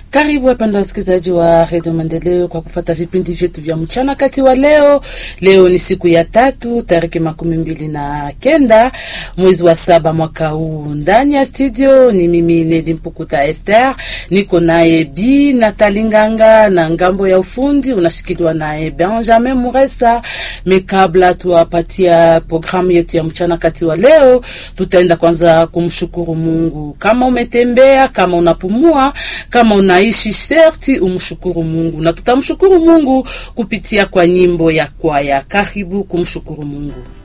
Karibu wapenda wasikilizaji wa redio Maendeleo kwa kufata vipindi vyetu vya mchana kati wa leo. Leo ni siku ya tatu tariki makumi mbili na kenda mwezi wa saba mwaka huu. Ndani ya studio ni mimi Neli Mpukuta Esther, niko naye Bi Natali Nganga na ngambo ya ufundi unashikiliwa naye Benjamin Muresa. Mekabla tuwapatia programu yetu ya mchana kati wa leo, tutaenda kwanza kumshukuru Mungu. Kama umetembea, kama unapumua, kama unaishi, serti umshukuru Mungu, na tutamshukuru Mungu kupitia kwa nyimbo ya kwaya. Karibu kumshukuru Mungu.